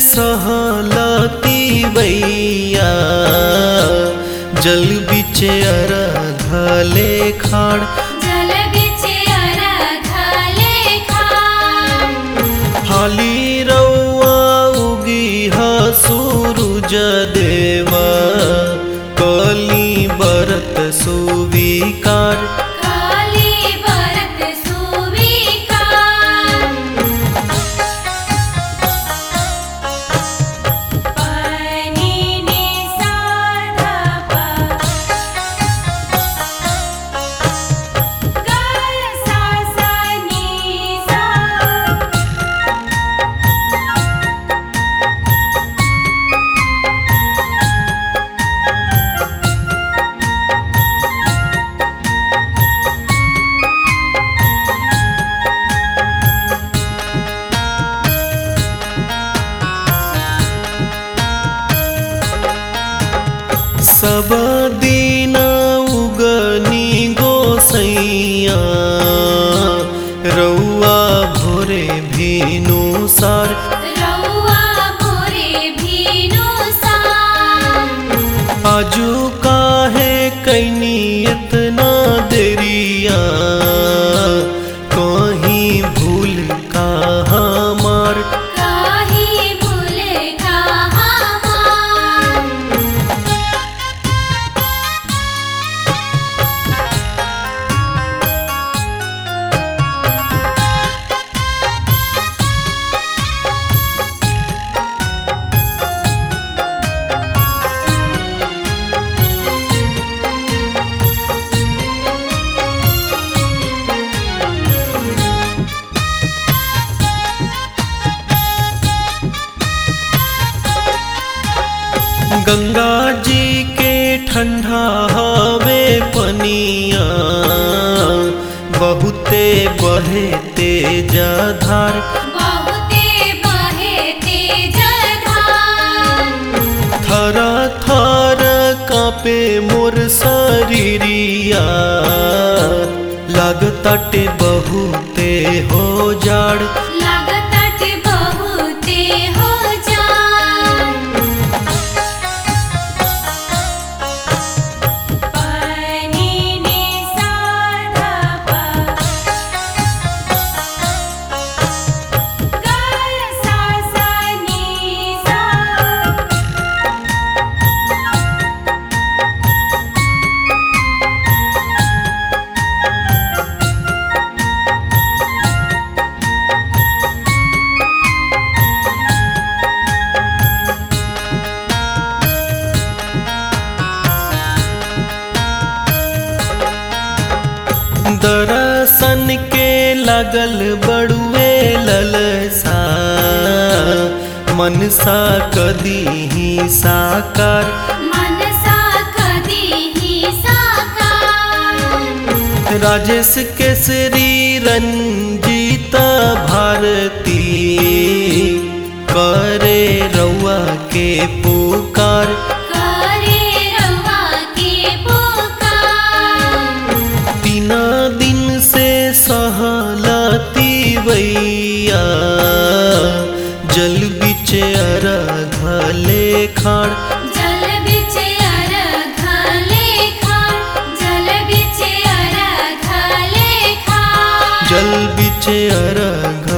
सहलती बैया जल बिचे अरघले खाड़ जल बिचे अरघले खाड़ हाली रौआ उगी ह सूरुज देवा कली बरत सुविकार काली बरत सुविकार पानी ने साधा पा गाय सा सा नी सा सब दिन उगनी गोसैया रौआ भोरे भीनु सार रउआ भोरे भीनु सा आजू काहे कैनी इतना देरिया कहीं भूल का हमार काहे भूल कहाँ गंगा जी के ठंडा हवे पनिया बहुते बहे तेज धार बहुते बहे तेज धार थर थर कापे मोर शरीरिया लागताटे बहुते हो जाड़ लागतट बहुते हो जान पानी ने साधा पा गाय सा सा नी सा दर्शन के लगल बड़ुए ललसा मनसा कदी ही साकार मनसा कदी ही साकार राजेश केसरी रंजीत भारती करे रउआ के पुकार करे रवा के पुकार तीना दिन से सहलती वैया जल बिचे अरघले खाड़ जल बिचे अरघले खाड़ जल बिचे अरघले खाड़ जल बिचे अरघ